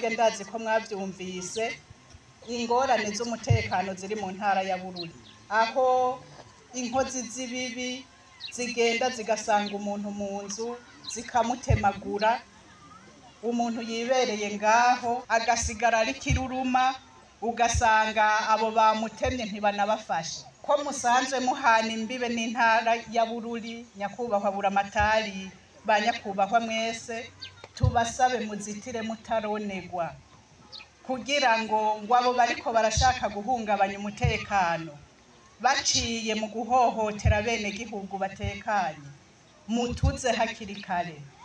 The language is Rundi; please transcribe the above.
mwebwe ndazi ko mwabyumvise ingorane z'umutekano ziri mu ntara ya bururi aho inkozi z'ibibi zigenda zigasanga umuntu mu nzu zikamutemagura umuntu yibereye ngaho agasigara ari kiruruma ugasanga abo bamutemye ntibanabafashe ko musanzwe muhana imbibe n'intara ya bururi nyakubahwa buramatari ba nyakubahwa mwese tubasabe muzitire mutaronegwa kugira ngo ngo abo bariko barashaka guhungabanya umutekano baciye mu guhohotera bene gihugu batekanye mutuze hakiri kare